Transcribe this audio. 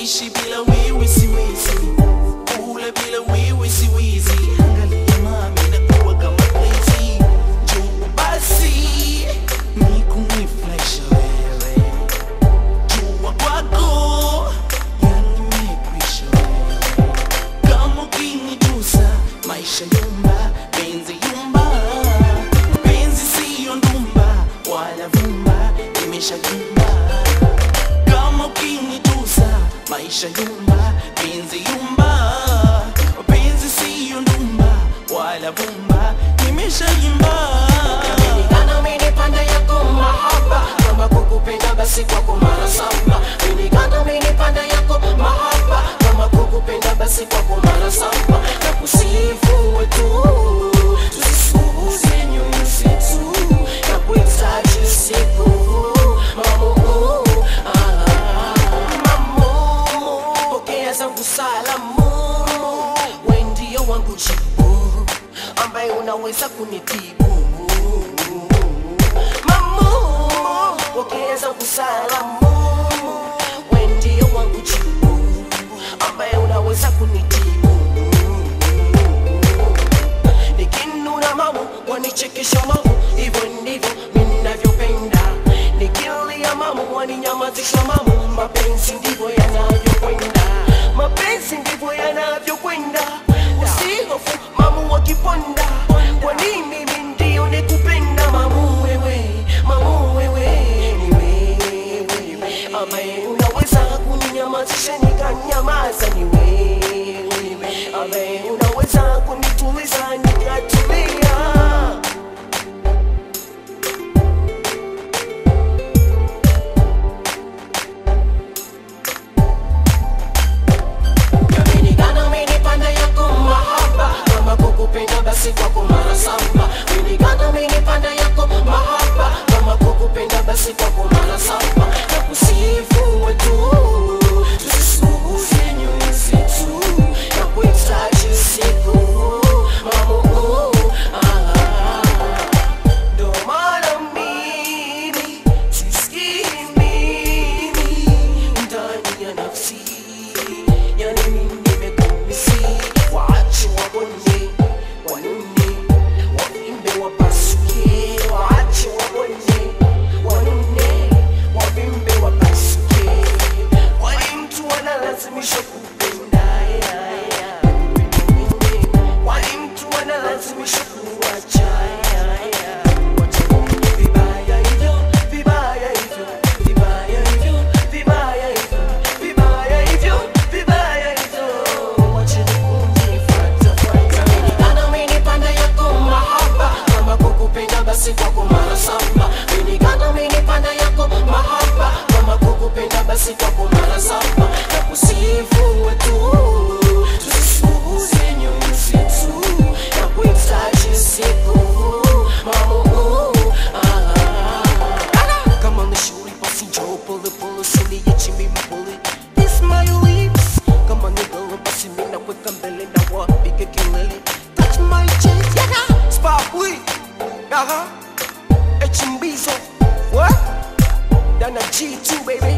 kuishi bila wewe siwezi, kula bila wewe siwezi. Angalia mami, nakuwa kama crazy. Njoo basi nikunifurahishe wewe, jua kwako yanimekwisha wewe, kama ukinigusa maisha yumba, penzi yumba, penzi siyo ndumba wala vumba, imeshayumba kama ukinigusa maisha yumba, penzi yumba, penzi siyo ndumba wala vumba, imeshayumba Kana mini panda yako mahaba Kama kukupenda basi kwako mara saba Mini kana mini panda yako mahaba Kama kukupenda basi kwako mara saba Na kusifu wetu Tusisuuze nyoyo zetu Na kuhitaji siku Mamu, ah, mamu Pokea zangu salamu We ndio wangu jibu ambaye unaweza kunitibu mamu pokeza kusalamu we ndio wangu jibu ambaye unaweza kunitibu nikinuna mamu wanichekesha mamu hivyo ndivyo minavyopenda nikilia mamu waninyamazisha mamu mapenzi ndivyo yanavyokwenda mapenzi ndivyo yanavyokwenda usihofu mamu wakiponda kwa nini mimi ndio nikupenda mamu wewe mamu wewe ni wewe ambaye unaweza kuninyamazisha nikanyamaza ni wewe ambaye unaweza kunituliza nikatulia Yamenigana amenipanda yako mahaba kama kukupenda basi kwako mara saba Yamenigana amenipanda yako mahaba kama kukupenda basi kwako mara saba na kusifu wetu tusisuuze nyoyo zetu na kuhitaji siku mamu ah. Ndo maana mimi sisikii mimi ndani ya nafsi yani mimi nimekumisi waache wabonye wanune wavimbe wapasuke waache wabonye wanune wavimbe wapasuke wali mtu wanalazimisha kupenda ya, ya. wali mtu wanalazimisha kuwacha ya, ya. Wacha kuongea vibaya hivyo, vibaya hivyo, vibaya hivyo, vibaya hivyo, vibaya hivyo, vibaya hivyo. Wacha kuongea fuata, fuata. Amenigana amenipanda yako mahaba kama kukupenda basi kwako mara saba Amenigana amenipanda yako mahaba kama kukupenda basi kwako mara saba na kusifu wetu tusisuuze nyoyo zetu na kuhitaji siku mamu ah. kama nishauri basi njoo pole pole usiniache mimi pole Kiss my lips kama ni golo basi mimi nakuweka mbele na wapige kelele touch my chest yeah sparkly aha HMBzo what Dana G2 baby